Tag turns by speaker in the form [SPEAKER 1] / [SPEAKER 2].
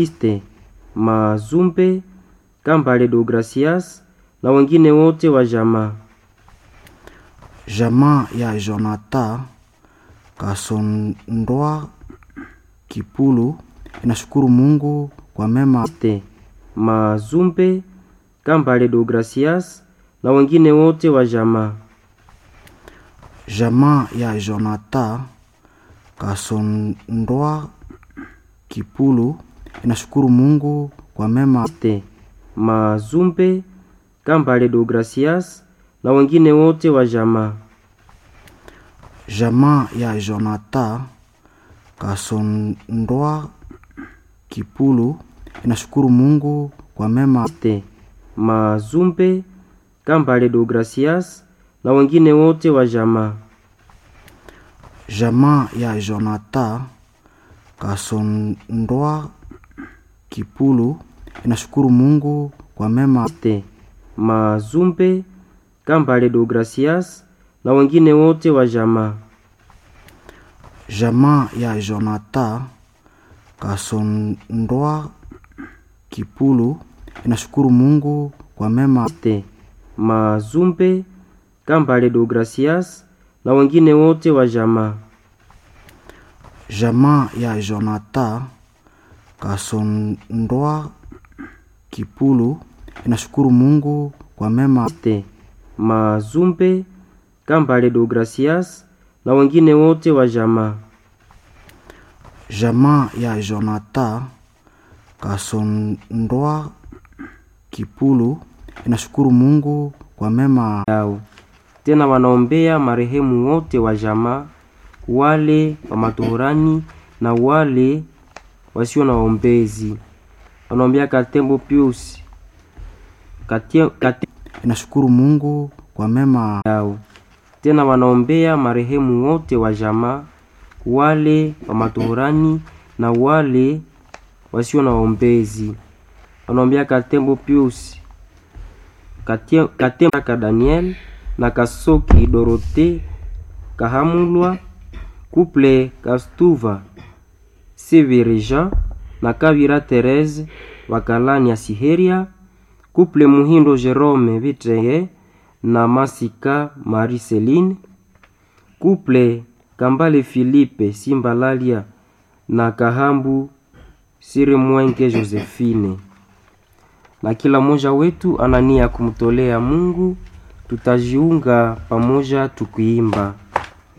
[SPEAKER 1] Iste Mazumbe Kambale Deogracias na wengine wote wa jamaa.
[SPEAKER 2] Jamaa ya Jonathan Kasondoa Kipulu inashukuru Mungu kwa mema.
[SPEAKER 1] Iste Mazumbe Kambale Deogracias na wengine wote wa jamaa.
[SPEAKER 2] Jamaa ya Jonathan Kasondoa Kipulu inashukuru Mungu kwa mema.
[SPEAKER 1] Iste Mazumbe Kambale Deogracias na wengine wote wa jamaa.
[SPEAKER 2] Jamaa ya Jonathan Kasondoa Kipulu inashukuru Mungu kwa mema.
[SPEAKER 1] Iste Mazumbe Kambale Deogracias na wengine wote wa jamaa.
[SPEAKER 2] Jamaa ya Jonathan Kasondoa Kipulu inashukuru Mungu kwa mema.
[SPEAKER 1] Iste Mazumbe Kambale Deogracias na wengine wote wa jamaa.
[SPEAKER 2] Jamaa ya Jonathan Kasondoa Kipulu inashukuru Mungu kwa mema.
[SPEAKER 1] Iste Mazumbe Kambale Deogracias na wengine wote wa jamaa.
[SPEAKER 2] Jamaa ya Jonathan Kasondoa Kipulu inashukuru Mungu kwa mema.
[SPEAKER 1] Iste Mazumbe Kambale Deogracias na wengine wote wa jamaa.
[SPEAKER 2] Jamaa ya Jonathan Kasondoa Kipulu inashukuru Mungu kwa mema.
[SPEAKER 1] yao. Tena wanaombea marehemu wote wa jamaa, wale wa matohorani na wale wasio na waombezi. Wanaombea Katembo Pius Katie- Kate-
[SPEAKER 2] Inashukuru Mungu kwa mema.
[SPEAKER 1] yao. Tena wanaombea marehemu wote wa jamaa, wale wa matohorani na wale wasio na waombezi. Wanaombea Katembo Pius Katie- Katembaka Daniel na Kasoki Dorote Kahamulwa Couple Kastuva Severeja na Kavira Therese Wakalani ya Siheria Couple Muhindo Jerome Vitreye na Masika Marie Celine Couple Kambale Philippe Simbalalia na Kahambu Siri Mwenge Josephine na kila mmoja wetu ana nia ya kumtolea Mungu. Tutajiunga pamoja tukiimba